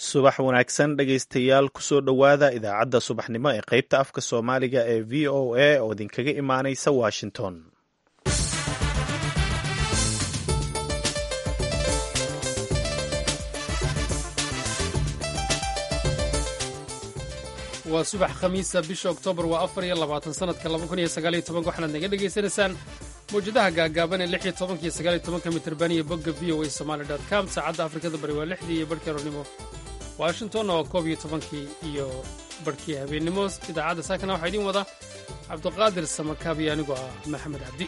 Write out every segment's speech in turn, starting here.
subax wanaagsan dhegaystayaal kusoo dhowaada idaacadda subaxnimo ee qaybta afka soomaaliga ee v o a oo idinkaga imaanaysa washington waa subax khamiisa bisha oktoobar waa afar iyo labaatan sanadka laba kun iyo sagaaliyo tobanka waxaanaad naga dhegaysanaysaan mawjadaha gaagaaban ee lix iyo tobanka iyo sagaaliyo tobanka mitirban iyo bogga v o a somaali dot com saacadda afrikada bari waa lixdii iyo barhkii aroornimo washingtonna waa koob iyo tobankii iyo barhkii habeennimo idaacadda saakana waxaa idiin wada cabduqaadir samakaab iyo anigoo ah maxamed cabdi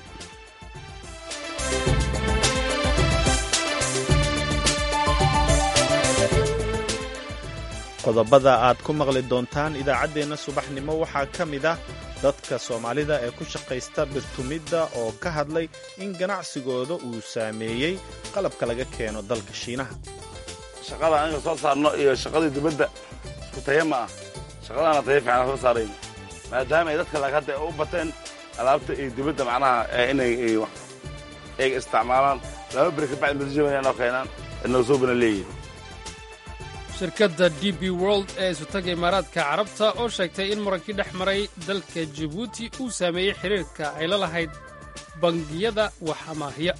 qodobada aad ku maqli doontaan idaacaddeenna subaxnimo waxaa ka mid ah dadka soomaalida ee ku shaqaysta birtumidda oo ka hadlay in ganacsigooda uu saameeyey qalabka laga keeno dalka shiinaha shaqada aniga soo saarno iyo shaqadii dibadda isku taya ma ah shaqadaana taya fiican soo saarayn maadaama ay dadka laga hadda u bateen alaabta iyo dibadda macnaha inay ay isticmaalaan laba beri ka bacdi madajabana noo keenaan inoo suubana leeyihin shirkadda d b world ee isutaga imaaraadka carabta oo sheegtay in murankii dhex maray dalka jibuuti uu saameeyey xiriirka ay la lahayd bangiyada wax amaahiya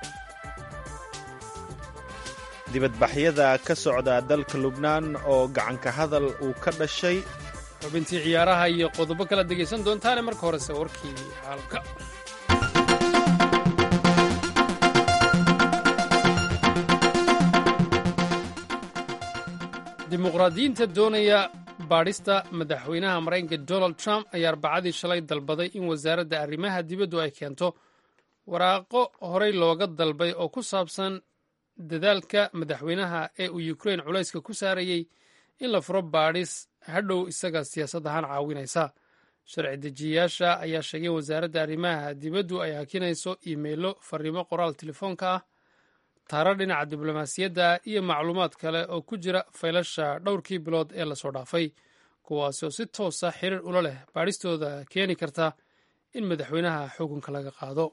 dibadbaxyada ka socda dalka lubnaan oo gacanka hadal uu ka dhashay xubintii ciyaaraha iyo qodobo kala degaysan doontaane marka horese warkii caalamka dimuqraadiyiinta doonaya baadhista madaxweynaha maraykanka donald trump ayaa arbacadii shalay dalbaday in wasaaradda arrimaha dibaddu ay keento waraaqo horey looga dalbay oo ku saabsan dadaalka madaxweynaha ee uu ukrain culayska ku saarayey in la furo baadhis hadhow isaga siyaasad ahaan caawinaysa sharci dejiyayaasha ayaa sheegay in wasaaradda arrimaha dibaddu ay hakinayso iimaylo fariimo qoraal telefoonka ah taaro dhinaca diblomaasiyadda iyo macluumaad kale oo ku jira faylasha dhowrkii bilood ee lasoo dhaafay kuwaasi oo si toosa xiriir ula leh baadhistooda keeni karta in madaxweynaha xukunka laga qaado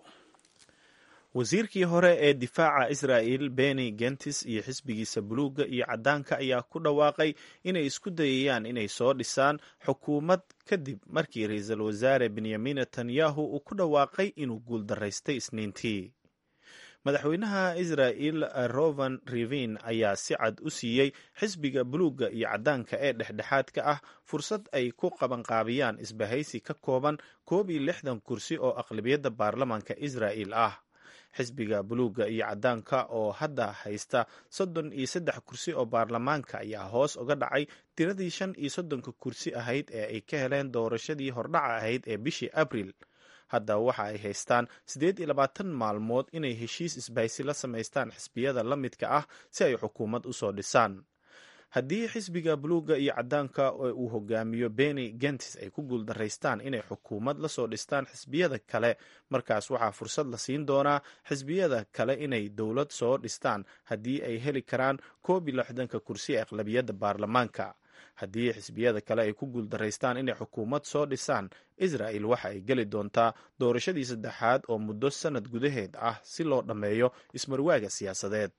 wasiirkii hore ee difaaca israa'il beni gentis iyo xisbigiisa buluugga iyo caddaanka ayaa ku dhawaaqay inay isku dayayaan inay soo dhisaan xukuumad kadib markii ra-iisul wasaare benyamin netanyahu uu ku dhawaaqay inuu guuldaraystay isniintii madaxweynaha israa'il rovan rivin ayaa si cad u siiyey xisbiga buluugga iyo caddaanka ee dhexdhexaadka ah fursad ay ku qabanqaabiyaan isbahaysi ka kooban koob iyo lixdan kursi oo aqlabiyadda baarlamaanka israa'il ah xisbiga buluugga iyo caddaanka oo hadda haysta soddon iyo saddex kursi oo baarlamaanka ayaa hoos uga dhacay tiradii shan iyo soddonka kursi ahayd ee ay ka heleen doorashadii hordhaca ahayd ee bishii abril hadda waxa ay haystaan siddeed iyo labaatan maalmood inay heshiis isbahaysi la samaystaan xisbiyada la midka ah si ay xukuumad u soo dhisaan haddii xisbiga buluugga iyo caddaanka ee uu hogaamiyo beni gentis ay ku guuldaraystaan inay xukuumad la soo dhistaan xisbiyada kale markaas waxaa fursad la siin doonaa xisbiyada kale inay dowlad soo dhistaan haddii ay heli karaan koob iyo lixdanka kursi ee aqlabiyadda baarlamaanka haddii xisbiyada kale ay ku guuldaraystaan inay xukuumad soo dhisaan israa'il waxa ay geli doontaa doorashadii saddexaad oo muddo sannad gudaheed ah si loo dhammeeyo ismarwaaga siyaasadeed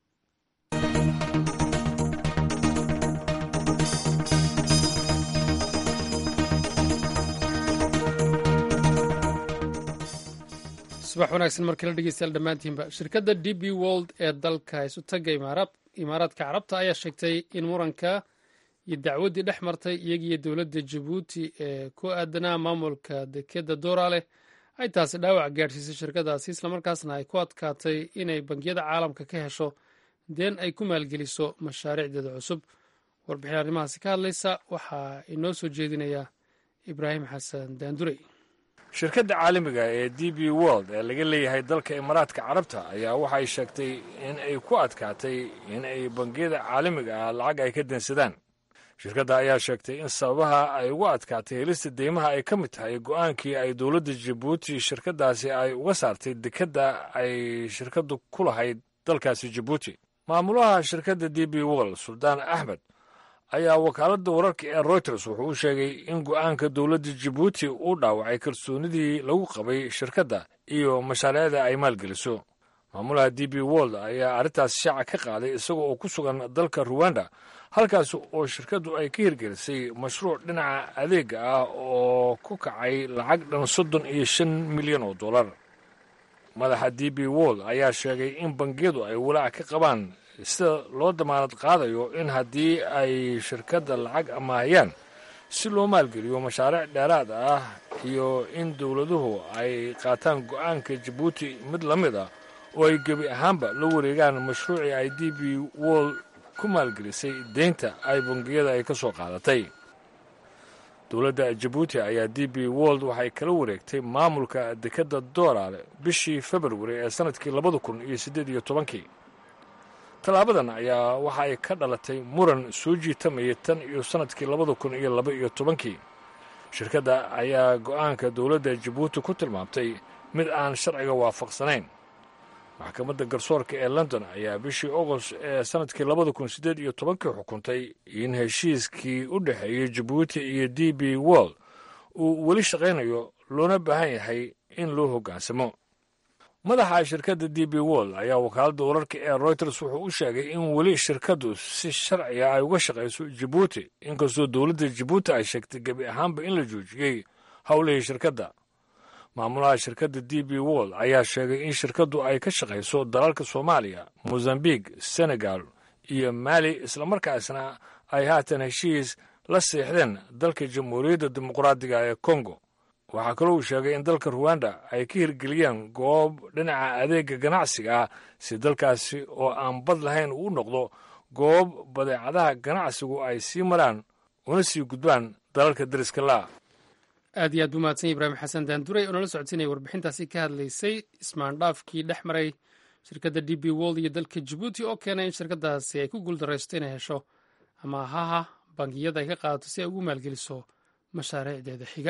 subax wanaagsan markala dhegeystayaal dhammaantiinba shirkadda d b world ee dalka isutaga imaaraadka carabta ayaa sheegtay in muranka iyo dacwaddii dhex martay iyagiiyo dowladda jabuuti ee ku aadanaa maamulka dekeda dooraaleh ay taasi dhaawac gaadhsiisay shirkadaasi islamarkaasna ay ku adkaatay inay bangiyada caalamka ka hesho deen ay ku maalgeliso mashaariicdeeda cusub warbixin arrimahaasi ka hadlaysa waxaa inoo soo jeedinaya ibraahim xasan daandurey shirkadda caalamiga ee d b world ee laga leeyahay dalka imaaraadka carabta ayaa waxay sheegtay in ay ku adkaatay in ay bangiyada caalamiga ah lacag ay ka deensadaan shirkadda ayaa sheegtay in sababaha ay ugu adkaatay helista deymaha ay ka mid tahay go'aankii ay dowladda jabuuti shirkaddaasi ay uga saartay dekedda ay shirkaddu ku lahayd dalkaasi jabuuti maamulaha shirkadda d b world suldaan axmed ayaa wakaaladda wararka ee reuters wuxuu u sheegay in go'aanka dowladda jabuuti uu dhaawacay kalsoonidii lagu qabay shirkadda iyo mashaariicda ay maalgeliso maamulaha d b wold ayaa arrintaas shaaca ka qaaday isaga oo ku sugan dalka ruwanda halkaas oo shirkaddu ay ka hirgelisay mashruuc dhinaca adeega ah oo ku kacay lacag dhan soddon iyo shan milyan oo dollar madaxa d b wold ayaa sheegay in bangiyadu ay walaac ka qabaan sida loo damaanad qaadayo in haddii ay shirkadda lacag amaahayaan si loo maalgeliyo mashaariic dheeraad ah iyo in dowladuhu ay qaataan go'aanka jabuuti mid la mid ah oo ay gebi ahaanba la wareegaan mashruucii ay d b wold ku maalgelisay deynta ay bangiyada ay ka soo qaadatay dowladda jabuuti ayaa d b wold waxay kala wareegtay maamulka dekedda dooraale bishii februari ee sannadkii labada kun iyo siddeed iyo tobankii tallaabadan ayaa waxa ay ka dhalatay muran soo jiitamaya tan iyo sannadkii labada kun iyo laba iyo tobankii shirkadda ayaa go'aanka dowladda jabuuti ku tilmaamtay mid aan sharciga waafaqsanayn maxkamadda garsoorka ee london ayaa bishii agost ee sannadkii labada kun siddeed iyo tobankii xukuntay in heshiiskii u dhexeeyey jabuuti iyo d b wold uu weli shaqaynayo loona baahan yahay in loo hoggaansamo madaxa shirkadda d b wold ayaa wakaaladda wararka ee royters wuxuu u sheegay in weli shirkaddu si sharciga ay uga shaqayso jabuuti inkastoo dowladda jabuuti ay sheegtay gebi ahaanba in la joojiyey howlihii shirkadda maamulaha shirkadda d b wold ayaa sheegay in shirkaddu ay ka shaqayso dalalka soomaaliya mozambique senegal iyo maali islamarkaasna ay haatan heshiis la seexdeen dalka jamhuuriyadda dimuqraadiga ee kongo waxaa kaloo uu sheegay in dalka ruwanda ay ka hirgeliyeen goob dhinaca adeega ganacsiga ah si dalkaasi oo aan bad lahayn uu noqdo goob badeecadaha ganacsigu ay sii maraan una sii gudbaan dalalka dariska laa aad iyo aad buu mahadsan ibraahim xasan daanduray oo nala socodsiinaya warbixintaasi ka hadlaysay ismaandhaafkii dhex maray shirkadda d b wold iyo dalka jabuuti oo keenay in shirkaddaasi ay ku guuldaraysto inay hesho amaahaha bangiyada ay ka qaadato si ay ugu maalgeliso mashaariicdeeda xiga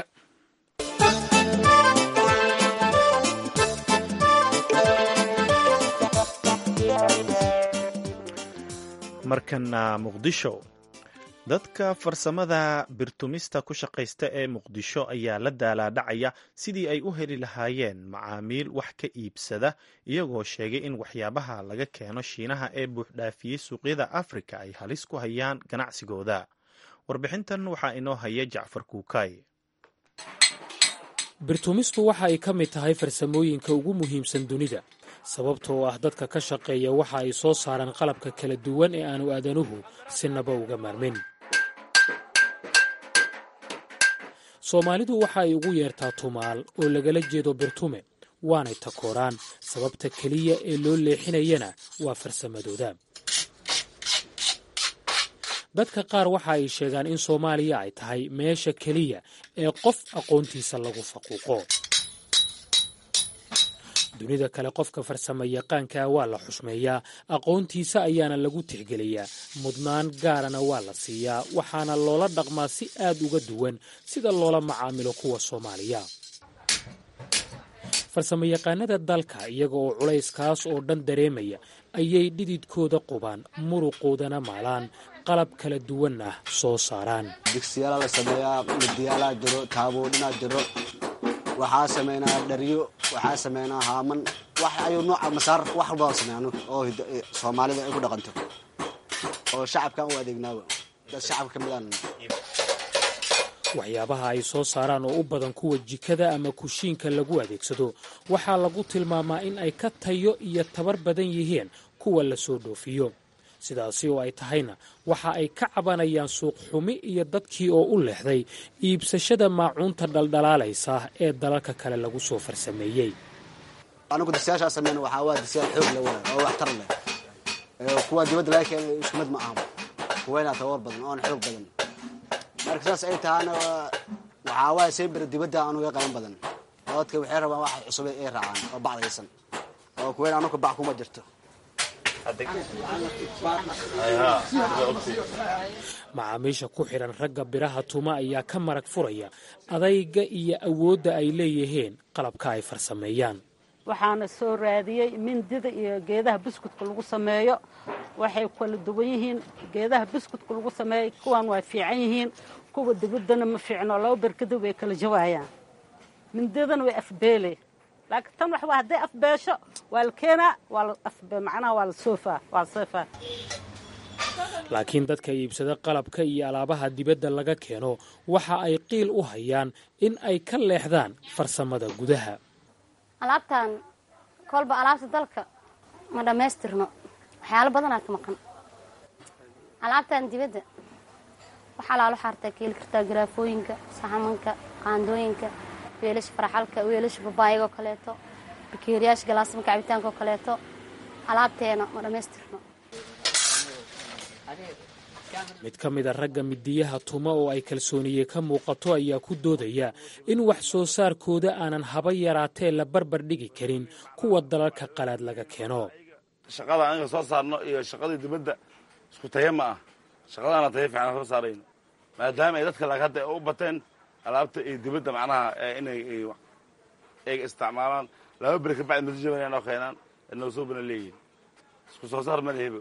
markana muqdisho dadka farsamada birtumista ku shaqaysta ee muqdisho ayaa la daalaadhacaya sidii ay u heli lahaayeen macaamiil wax ka iibsada iyagoo sheegay in waxyaabaha laga keeno shiinaha ee buuxdhaafiyey suuqyada afrika ay halis ku hayaan ganacsigooda warbixintan waxaa inoo haya jacfar kuukay birtumistu waxa ay ka mid tahay farsamooyinka ugu muhiimsan dunida sababtoo ah dadka ka shaqeeya waxa ay soo saaraan qalabka kala duwan ee aanu aadanuhu sinaba uga maarmin soomaalidu waxa ay ugu yeertaa tumaal oo lagala jeedo birtume waanay takooraan sababta keliya ee loo leexinayana waa farsamadooda dadka qaar waxa ay sheegaan in soomaaliya ay tahay meesha keliya ee qof aqoontiisa lagu faquuqo dunida kale qofka farsamo yaqaankaa waa la xushmeeyaa aqoontiisa ayaana lagu tixgeliyaa mudnaan gaarana waa la siiyaa waxaana loola dhaqmaa si aad uga duwan sida loola macaamilo kuwa soomaaliya farsamo yaqaanada dalka iyaga oo culayskaas oo dhan dareemaya ayay dhididkooda qubaan muruqoodana maalaan qalab kala duwan ah soo saaraan digsiyaala la sameeyaa midiyaalaa jiro taabuudhinaa jiro waxaa sameynaa dharyo waxaa sameynaa haaman wax ayuu nooca masaar wax walba sameeya oo soomaalida ay ku dhaqanto oo shacabkan u adeegnaaba dad shacabka ka midaan waxyaabaha ay soo saaraan oo u badan kuwa jikada ama kushiinka lagu adeegsado waxaa lagu tilmaamaa in ay ka tayo iyo tabar badan yihiin kuwa la soo dhoofiyo sidaasi oo ay tahayna waxa ay ka cabanayaan suuq xumi iyo dadkii oo u leexday iibsashada maacuunta dhaldhalaalaysa ee dalalka kale lagu soo farsameeyey anigu disyaashaa sameyn waxaa waa disyaal xoog le waay oo waxtar leh kuwa dibadda laga keenay isku mid ma aha kuwaynaa tabar badan oon xoog badan marka saas ay tahaana waxaa waaya saybir dibadda anuga qaban badan dadka waxay rabaan wax cusub ay raacaan oo bacdaysan oo kuwayn anuka bac kuma jirto macaamiisha ku xidhan ragga biraha tuma ayaa ka marag furaya adayga iyo awoodda ay leeyihiin qalabka ay farsameeyaan waxaana soo raadiyey mindida iyo geedaha buskudka lagu sameeyo waxay kala duwan yihiin geedaha buskudka lagu sameeyo kuwan waa fiican yihiin kuwa dibaddana ma fiicno laba berkadu way kala jawaayaan mindidana way afbeele laakiin tan waxa waa hadday afbeesho waa la keenaa waa la afbe macnaha waa la soofaa waa la soofaa laakiin dadka iibsada qalabka iyo alaabaha dibadda laga keeno waxa ay qiil u hayaan in ay ka leexdaan farsamada gudaha alaabtan kolba alaabta dalka ma dhammaystirno waxyaalo badanaa ka maqan alaabtan dibadda waxaa laalo xaartaa ka heli kartaa garaafooyinka saxamanka qaandooyinka weelasha faraxalka weelasha babaayagoo kaleeto bakeeriyaasha galaasamka cabitaanka oo kaleeto alaabteena ma dhammaystirno mid ka mida ragga midiyaha tuma oo ay kalsooniye ka muuqato ayaa ku doodaya in wax soo saarkooda aanan haba yaraatee la barbar dhigi karin kuwa dalalka qalaad laga keeno shaqada anaga soo saarno iyo shaqadii dibadda isku tayo ma ah shaqadaana tayo fiican soo saarayno maadaama ay dadka laag hadda u bateen alaabta iyo dibadda macnaha inay ay isticmaalaan laba beri ka bacdi masijaban noo keenaan noo suubana leeyihin isku soo saar ma lehebo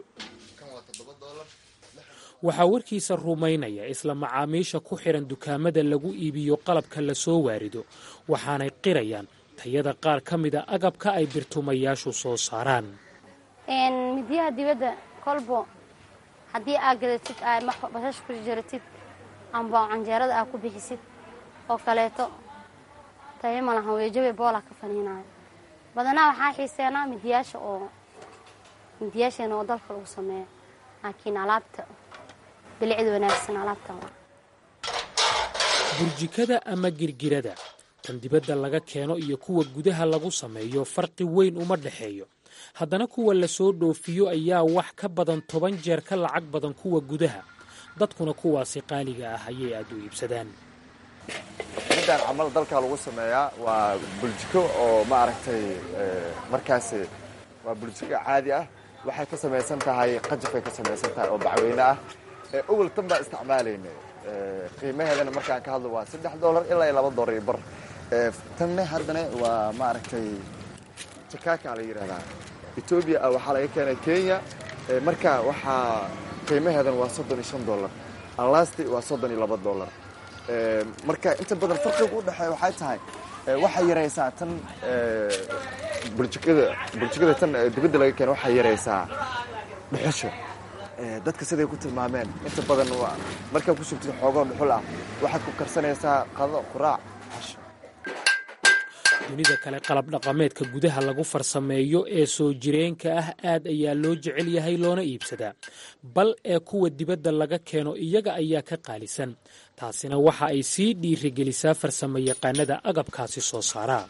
waxaa warkiisa rumaynaya isla macaamiisha ku xidhan dukaamada lagu iibiyo qalabka la soo waarido waxaanay qirayaan tayada qaar ka mida agabka ay birtumayaashu soo saaraan midiyaha dibadda kolbo haddii aad gadatid aad bashash ku jaratid amba canjeerada aad ku bixisid oo kaleeto tayo ma lahan weejabe boola ka faniinayo badanaa waxaa xiiseenaa midiyaasha oo midiyaasheena oo dalka lagu sameeyo laakiin alaabta bilicda wanaagsan alaabtan waa burjikada ama girgirada tan dibadda laga keeno iyo kuwa gudaha lagu sameeyo farqi weyn uma dhexeeyo haddana kuwa la soo dhoofiyo ayaa wax ka badan toban jeer ka lacag badan kuwa gudaha dadkuna kuwaasi qaaliga ah ayay aad u iibsadaan midaan camal dalka lagu sameeyaa waa buljiko oo maaragtay markaas waa buljiko caadi ah waxay ka samaysan tahay qajafay ka samaysan tahay oo bacweyne ah owel tan baa isticmaalayna qiimaheedana markaan ka hadlo waa saddex dollar ilaa iyo laba dollar iyo bar tanne haddana waa maaragtay jakaka la yidhahdaa etoobiya ah waxaa laga keenay kenya marka waxaa qiimaheedana waa soddon iyo shan dollar alasti waa soddon iyo laba dollar marka inta badan farqiga u dhexeeya waxay tahay waxay yaraysaa tan burjikada burjikada tan dibadda laga keeno waxay yaraysaa dhuxusha dadka siday ku tilmaameen inta badan markaa ku shubtid xoogoo dhuxul ah waxaad ku karsanaysaa qado quraac casho dunida kale qalab dhaqameedka gudaha lagu farsameeyo ee soo jireenka ah aad ayaa loo jecel yahay loona iibsadaa bal ee kuwa dibadda laga keeno iyaga ayaa ka qaalisan taasina waxa ay sii dhiirigelisaa farsamo yaqaanada agabkaasi soo saaraa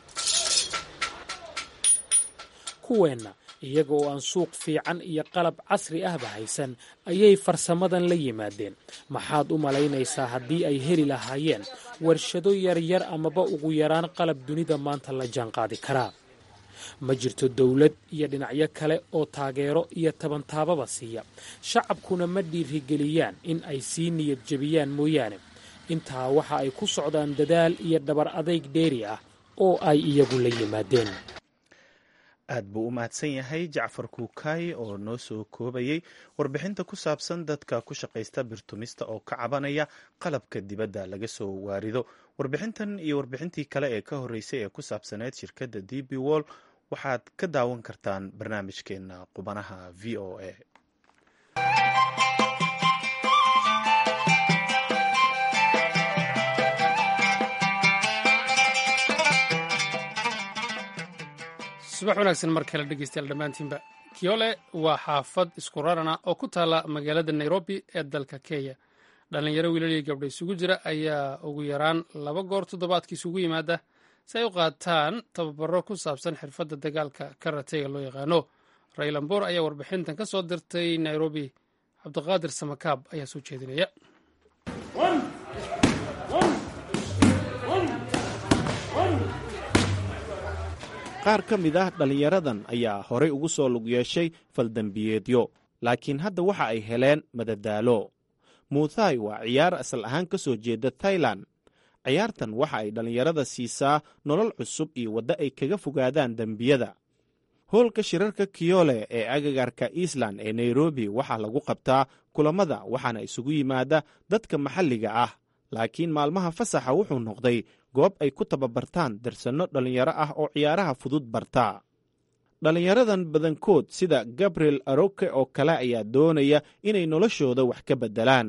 kuweenna iyaga oo aan suuq fiican iyo qalab casri ahba haysan ayay farsamadan la yimaadeen maxaad u malaynaysaa haddii ay heli lahaayeen warshado yaryar amaba ugu yaraan qalab dunida maanta la jaanqaadi karaa ma jirto dowlad iyo dhinacyo kale oo taageero iyo tabantaababa siiya shacabkuna ma dhiirigeliyaan in ay sii niyad jebiyaan mooyaane intaa waxa ay ku socdaan dadaal iyo dhabar adayg dheeri ah oo ay iyagu la yimaadeen aad buu u mahadsan yahay jacfar kuukaay oo noo soo koobayey warbixinta ku saabsan dadka ku shaqaysta birtumista oo ka cabanaya qalabka dibadda laga soo waarido warbixintan iyo warbixintii kale ee ka horreysay ee ku saabsaneyd shirkadda d b wall waxaad ka daawan kartaan barnaamijkeena qubanaha v o a subax wanaagsan mar kale dhegeystayaal dhammaantiinba kiole waa xaafad isku rarana oo ku taalla magaalada nairobi ee dalka kenya dhallinyaro wiilaliya gabdha isugu jira ayaa ugu yaraan laba goor toddobaadkii isugu yimaada si ay u qaataan tababaro ku saabsan xirfadda dagaalka karatega loo yaqaano raylamboor ayaa warbixintan ka soo dirtay nairobi cabdiqaadir samakaab ayaa soo jeedinaya qaar ka mid ah dhallinyaradan ayaa horay ugu soo lug yeeshay faldembiyeedyo laakiin hadda waxa ay heleen madadaalo muuthay waa ciyaar asal ahaan ka soo jeeda thailan ciyaartan waxa ay dhallinyarada siisaa nolol cusub iyo waddo ay kaga fogaadaan dembiyada hoolka shirarka kiyole ee agagaarka eastland ee nairobi waxaa lagu qabtaa kulammada waxaana isugu yimaada dadka maxalliga ah laakiin maalmaha fasaxa wuxuu noqday goob ay ku tababartaan darsanno dhallinyaro ah oo ciyaaraha fudud barta dhallinyaradan badankood sida gabriel aroke oo kale ayaa doonaya inay noloshooda wax ka beddelaan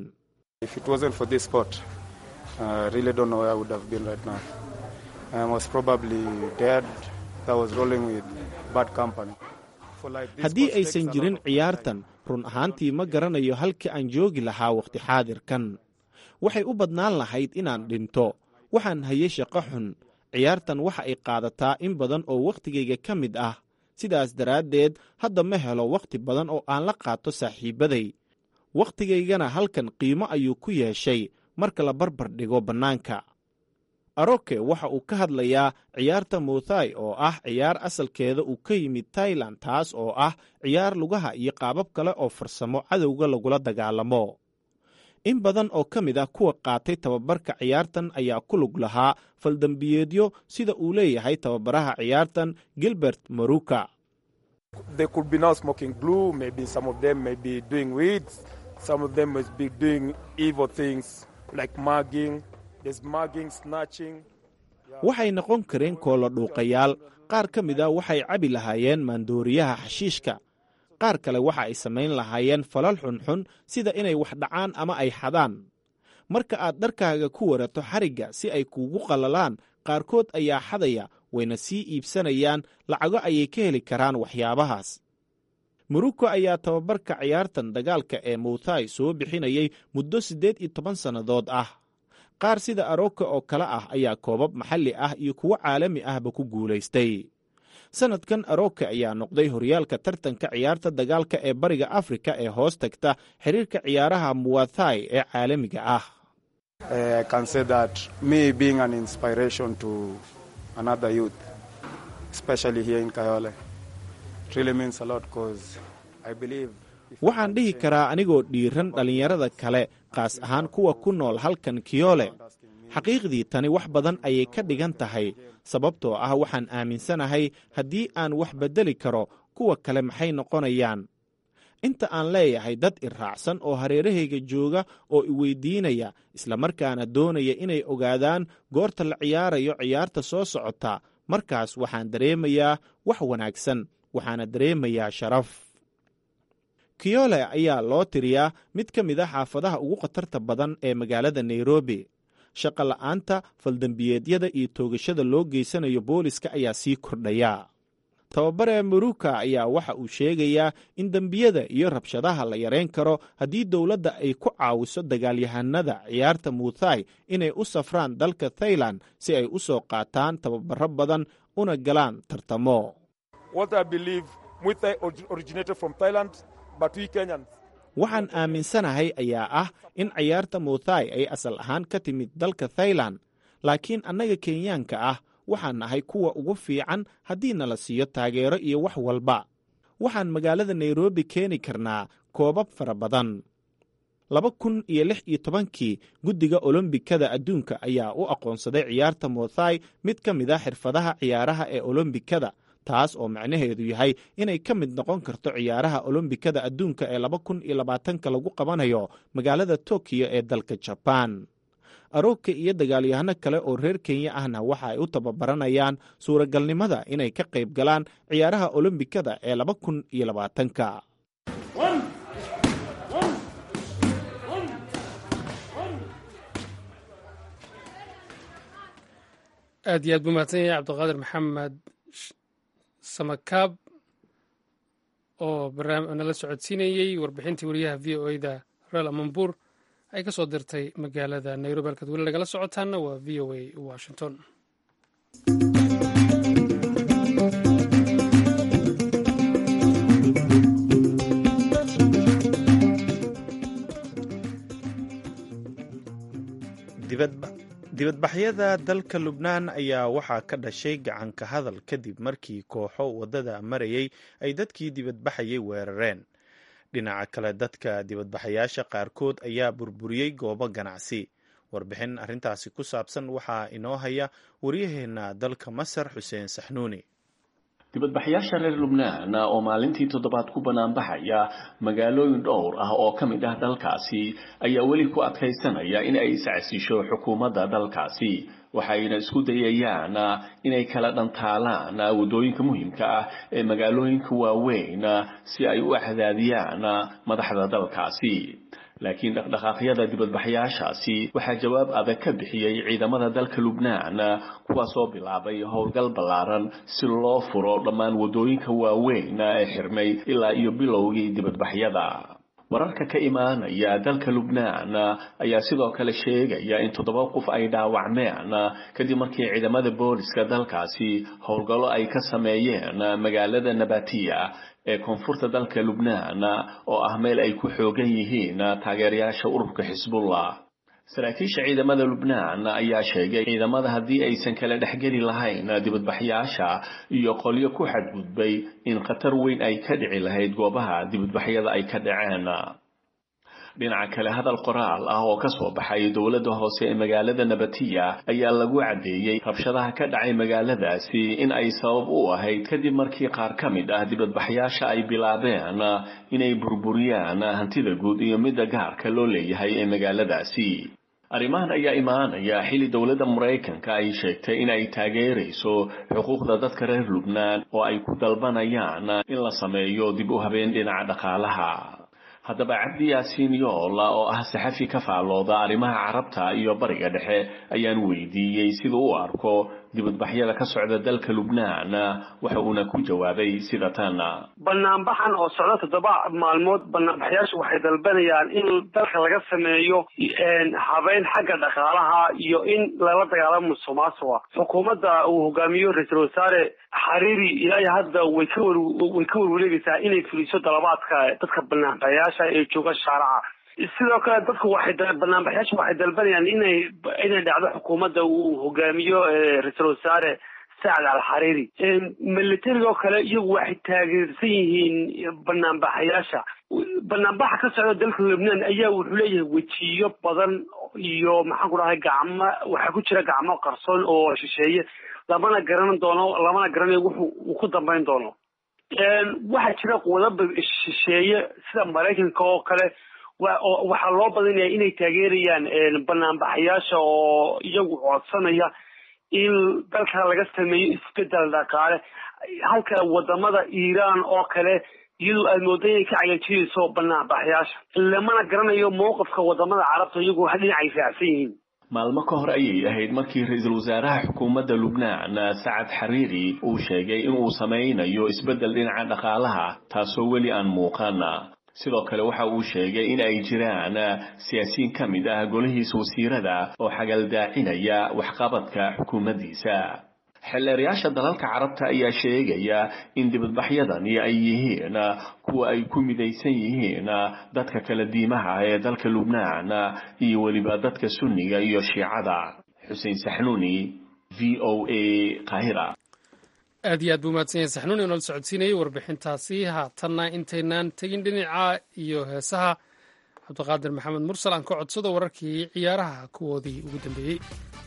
haddii aysan jirin ciyaartan run ahaantii ma garanayo halkii aan joogi lahaa wakhti xaadirkan waxay u badnaan lahayd inaan dhinto waxaan hayay shaqo xun ciyaartan waxa ay qaadataa in badan oo wakhtigayga ka mid ah sidaas daraaddeed hadda ma helo wakhti badan oo aan la qaato saaxiibbaday wakhtigaygana halkan qiimo ayuu ku yeeshay marka la barbar dhigo bannaanka aroke waxa uu ka hadlayaa ciyaarta muthai oo ah ciyaar asalkeeda uu ka yimid tailan taas oo ah ciyaar lugaha iyo qaabab kale oo farsamo cadowga lagula dagaalamo in badan oo ka mid ah kuwa qaatay tababarka ciyaartan ayaa ku lug lahaa faldambiyeedyo sida uu leeyahay tababaraha ciyaartan gilbert maruka waxay noqon kareen koolo dhuuqayaal qaar ka mid a waxay cabi lahaayeen maandooriyaha xashiishka qaar kale waxa ay samayn lahaayeen falal xunxun sida inay wax dhacaan ama ay xadaan marka aad dharkaaga ku warato xarigga si ay kuugu qallalaan qaarkood ayaa xadaya wayna sii iibsanayaan lacago ayay ka heli karaan waxyaabahaas muruko ayaa tababarka ciyaartan dagaalka ee mawthai soo bixinayay muddo siddeed iyo toban sannadood ah qaar sida aroka oo kale ah ayaa koobab maxalli ah iyo kuwo caalami ahba ku guulaystay sannadkan aroka ayaa noqday horyaalka tartanka ciyaarta dagaalka ee bariga afrika ee hoos tagta xiriirka ciyaaraha muwathai ee caalamiga ah waxaan dhihi karaa anigoo dhiiran dhallinyarada kale kaas ahaan kuwa ku nool halkan kiyole xaqiiqdii tani wax badan ayay ka dhigan tahay sababtoo ah waxaan aaminsanahay haddii aan wax beddeli karo kuwa kale maxay noqonayaan inta aan leeyahay dad i raacsan oo hareerahayga jooga oo i weydiinaya islamarkaana doonaya inay ogaadaan goorta la ciyaarayo ciyaarta soo socota markaas waxaan dareemayaa wax wanaagsan waxaana dareemayaa sharaf kiyole ayaa loo tiriyaa mid ka mid a xaafadaha ugu khatarta badan ee magaalada nairobi shaqa la'aanta faldembiyeedyada iyo toogashada loo geysanayo booliska ayaa sii kordhaya tababare maruka ayaa waxa uu sheegayaa in dembiyada iyo rabshadaha la yarayn karo haddii dowladda ay ku caawiso dagaalyahanada ciyaarta muthai inay u safraan dalka thailand si ay u soo qaataan tababaro badan una galaan tartamo waxaan aaminsanahay ayaa ah in ciyaarta muthai ay asal ahaan ka timid dalka thailand laakiin annaga kenyaanka ah waxaan nahay kuwa ugu fiican haddii nala siiyo taageero iyo wax walba waxaan magaalada nairobi keeni karnaa koobab fara badan laba kun iyo lix iyo tobankii guddiga olombikada adduunka ayaa u aqoonsaday ciyaarta muthai mid ka mid a xirfadaha ciyaaraha ee olombikada taas oo macnaheedu yahay inay ka mid noqon karto ciyaaraha olombikada adduunka ee laba kun iyo labaatanka lagu qabanayo magaalada tokiyo ee dalka jabaan aroogka iyo dagaalyahano kale oo reer kenya ahna waxa ay u tababaranayaan suuragalnimada inay ka qayb galaan ciyaaraha olombikada ee laba kun iyo labaatanka aad iyo aad buu mahadsan yahay cabdiqaadir maxamed samakaab oo nala socodsiinayey warbixintii wariyaha v o da reel amambuur ay ka soo dirtay magaalada nairobi halkaad weli lagala socotaana waa v o a washington dibadbaxyada dalka lubnaan ayaa waxaa ka dhashay gacanka hadal kadib markii kooxo waddada marayay ay dadkii dibadbaxayay weerareen dhinaca kale dadka dibadbaxayaasha qaarkood ayaa burburiyey goobo ganacsi warbixin arrintaasi ku saabsan waxaa inoo haya waryaheenna dalka masar xuseen saxnuuni dibadbaxyaasha reer lubnaan oo maalintii toddobaad ku banaanbaxaya magaalooyin dhowr ah oo ka mid ah dalkaasi ayaa weli ku adkaysanaya in ay iscasisho xukuumadda dalkaasi waxayna isku dayayaan inay kala dhantaalaan waddooyinka muhiimka ah ee magaalooyinka waaweyn si ay u axdaadiyaan madaxda dalkaasi laakiin dhaqdhaqaaqyada dibadbaxyaashaasi waxaa jawaab adag ka bixiyey ciidamada dalka lubnaan kuwaasoo bilaabay howlgal ballaaran si loo furo dhammaan waddooyinka waaweyn ee xirmay ilaa iyo bilowgii dibadbaxyada wararka ka imaanaya dalka lubnaan ayaa sidoo kale sheegaya in toddoba qof ay dhaawacmeen kadib markii ciidamada booliska dalkaasi howlgallo ay ka sameeyeen magaalada nabatiya ee koonfurta dalka lubnaan oo ah meel ay ku xoogan yihiin taageerayaasha ururka xisbullah saraakiisha ciidamada lubnaan ayaa sheegay ciidamada haddii aysan kala dhexgeli lahayn dibadbaxyaasha iyo qolyo ku xadgudbay in khatar weyn ay ka dhici lahayd goobaha dibadbaxyada ay ka dhaceen dhinaca kale hadal qoraal ah oo ka soo baxay dowladda hoose ee magaalada nabatiya ayaa lagu caddeeyey rabshadaha ka dhacay magaaladaasi in ay sabab u ahayd kadib markii qaar ka mid ah dibadbaxyaasha ay bilaabeen inay burburiyaan hantida guud iyo midda gaarka loo leeyahay ee magaaladaasi arrimahan ayaa imaanaya xilli dowladda maraykanka ay sheegtay in ay taageerayso xuquuqda dadka reer lubnaan oo ay ku dalbanayaan in la sameeyo dib u habeen dhinaca dhaqaalaha haddaba cabdi yaasiin yoola oo ah saxafi ka faallooda arrimaha carabta iyo bariga dhexe ayaan weydiiyey siduu u arko dibadbaxyada ka socda dalka lubnaan waxa uuna ku jawaabay sida tan banaanbaxan oo socda toddoba maalmood banaanbaxyaashu waxay dalbanayaan in dalka laga sameeyo habeyn xagga dhaqaalaha iyo in lala dagaalamo musuqmaasuqa xukuumadda uu hogaamiyo ra-iisul wasaare xariiri ilaa hadda way ka war way ka warwareegaysaa inay fuliso dalabaadka dadka banaanbaxyaasha ee jooga shaaraca sidoo kale dadku waxay banaanbaxyaashu waxay dalbanayaan inay inay dhacdo xukuumadda uu hogaamiyo ra-iisul wasaare sacd al xariiri militariga oo kale iyagu waxay taageersan yihiin banaanbaxayaasha banaanbaxa ka socda dalka lebnaan ayaa wuxuu leeyahay wejiyo badan iyo maxaan ku dhahay gacmo waxaa ku jira gacmo qarsoon oo shisheeye lamana garan doono lamana garanayo wuxuu uu ku dambeyn doono waxaa jira quwadaba shisheeye sida maraykanka oo kale waxaa loo badinaya inay taageerayaan banaanbaxayaasha oo iyagu codsanaya in dalka laga sameeyo isbedel dhaqaale halka wadamada iiraan oo kale iyadoo aad mooda inay ka cagajiyeyso banaanbaxayaasha lamana garanayo mowqifka wadamada carabta iyagu dhinacay raacsan yihiin maalmo ka hor ayay ahayd markii ra-iisul wasaaraha xukuumadda lubnaan sacad xariiri uu sheegay inuu samaynayo isbeddel dhinaca dhaqaalaha taasoo weli aan muuqan sidoo kale waxa uu sheegay in ay jiraan siyaasiyiin ka mid ah golihiisa wasiirada oo xagaldaacinaya waxqabadka xukuumaddiisa xeelleerayaasha dalalka carabta ayaa sheegaya in dibadbaxyadani ay yihiin kuwa ay ku midaysan yihiin dadka kala diimaha ee dalka lubnaan iyo weliba dadka sunniga iyo shiicada xuseen saxnuuni v o a qaahira aad iyo aad buu mahadsan yahay saxnuun inoola socodsiinayay warbixintaasi haatanna intaynaan tegin dhinaca iyo heesaha cabdiqaadir maxamed mursal aan ka codsado wararkii ciyaaraha kuwoodii ugu dambeeyey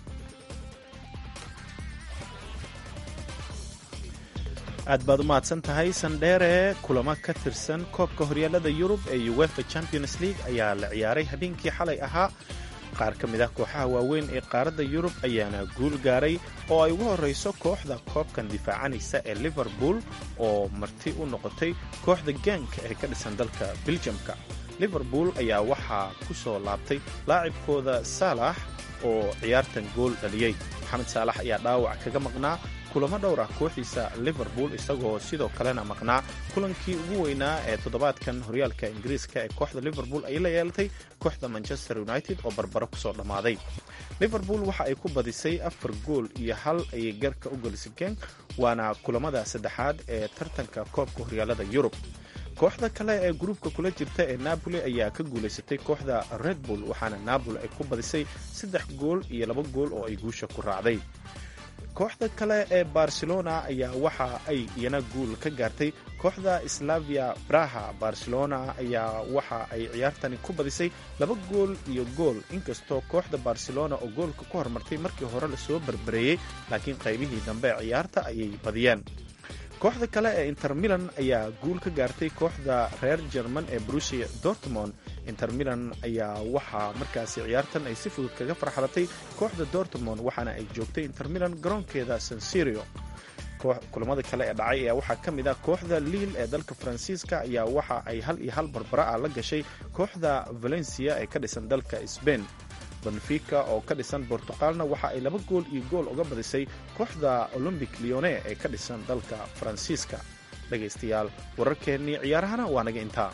aad baad u mahadsan tahay sandheere kulamo ka tirsan koobka horyaalada yurub ee uefa champions league ayaa la ciyaaray habeenkii xalay ahaa qaar ka mid ah kooxaha waaweyn ee qaaradda yurub ayaana guul gaaray oo ay ugu horrayso kooxda koobkan difaacanaysa ee liverpool oo marti u noqotay kooxda gaanka ee ka dhisan dalka biljamka liverpool ayaa waxaa ku soo laabtay laacibkooda saalax oo ciyaartan gool dhaliyey maxamed saalax ayaa dhaawac kaga maqnaa kulamo dhowr ah kooxdiisa liverpool isagoo sidoo kalena maqnaa kulankii ugu weynaa ee toddobaadkan horyaalka ingiriiska ee kooxda liverpool ay la yeelatay kooxda manchester united oo barbaro kusoo dhammaaday liverpool waxa ay ku badisay afar gool iyo hal ayay garka u gelisay genk waana kulamada saddexaad ee tartanka koobka horyaalada yurub kooxda kale ee gruubka kula jirta ee napoli ayaa ka guulaysatay kooxda red bull waxaana napoli ay ku badisay saddex gool iyo laba gool oo ay guusha ku raacday kooxda kale ee barcelona ayaa waxa ay iyana guul ka gaartay kooxda slavia braha barcelona ayaa waxa ay ciyaartani ku badisay laba gool iyo gool inkastoo kooxda barcelona oo goolka ku hormartay markii hore lasoo barbareeyey laakiin qaybihii dambe ciyaarta ayay badiyeen kooxda kale ee inter milan ayaa guul ka gaartay kooxda reer jerman ee brusia dortmond inter milan ayaa waxaa markaasi ciyaartan ay si fudud kaga farxalatay kooxda dortmond waxaana ay joogtay inter milan garoonkeeda sansirio kulamada kale ee dhacay ayaa waxaa ka mid ah kooxda liil ee dalka faransiiska ayaa waxa ay hal iyo hal barbara ah la gashay kooxda valencia ee ka dhisan dalka sbain benfica oo ka dhisan bortuqaalna waxa ay laba gool iyo gool uga badisay kooxda olombic leone ee ka dhisan dalka faransiiska dhegaystayaal wararkeennii ciyaarahana waa naga intaa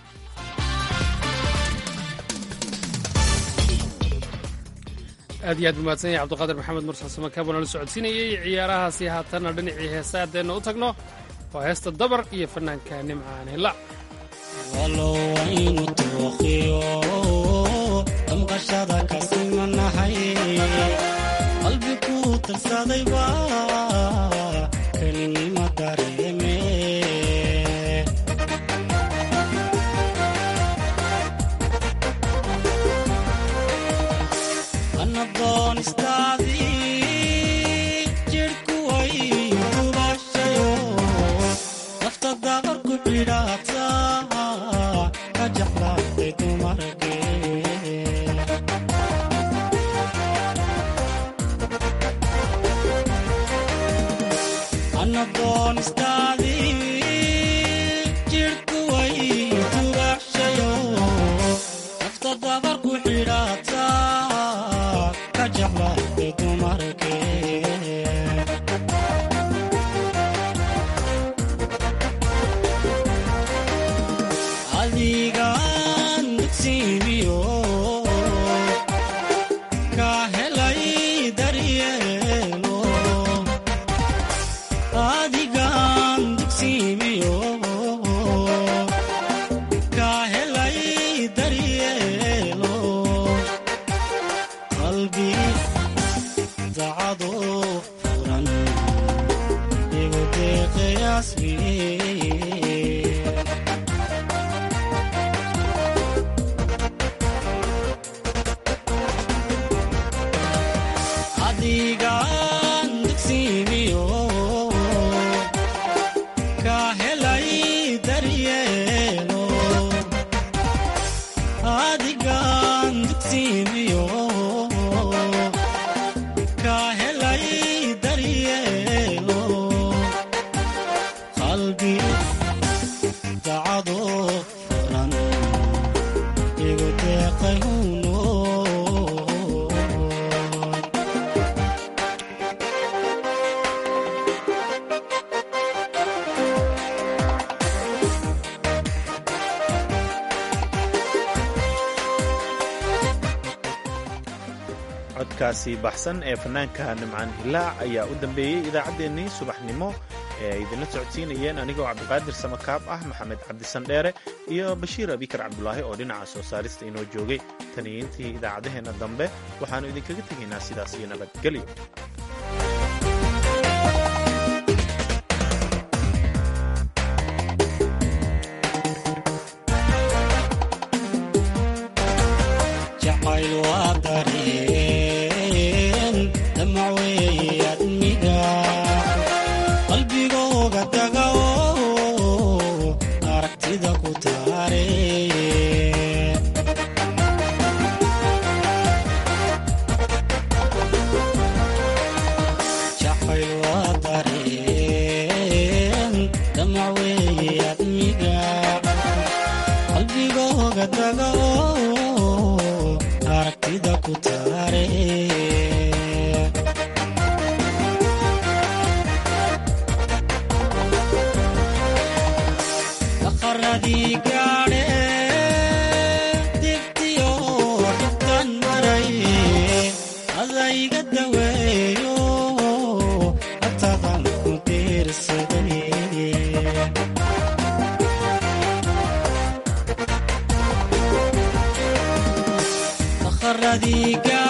aad iyo aad umahadsan yahay cabdiqaadir maxamed mursal samakaab nala socodsiinayey ciyaarahaasi haatanna dhinacii heesa haddeenna u tagno waa heesta dabar iyo fanaanka nimcaan hilla damqashada kasimanahay qalbi ku tirsadayba kelinima dareeme anadoonistaadii jidhku way gubashayo nafta dabar ku xidhaata ka jeclaatay dumarkee anadoonistaadii jidhku way dubaxshayo nafta dabar ku xidhaata ka jeclaatay dumarkee adigaan dugsiimiyo ka helay daryeelo adigaan dugsiimiyo ka helay daryeelo qalbi dacado furan igu deeqayaasmiye adigaan dugsiimiyo ka helay daryeelo adigaan dugsiimiyo ka helay daryeelo qalbi dacado furan igu deeqay huno codkaasi baxsan ee fanaanka nimcaan hilaac ayaa u dambeeyey idaacaddeenii subaxnimo ee ay idinla socodsiinayeen anigoo cabdiqaadir samakaab ah maxamed cabdisandheere iyo bashiir abikar cabdulaahi oo dhinaca soo saarista inoo joogay taniyiintii idaacaddaheenna dambe waxaannu idinkaga tegaynaa sidaas iyo nabadgelyo jacayl waa dareen damac weeye admiga qalbigooga taga oo aragtida ku taare jacayl waa dareen damac weeye admiga qalbigooga taga oo aragtida ku taare daqaradii gaadhe dibtiyo dhibtan maray adayga daweeyo agtadan ku diirsaday daqaradii gaadhe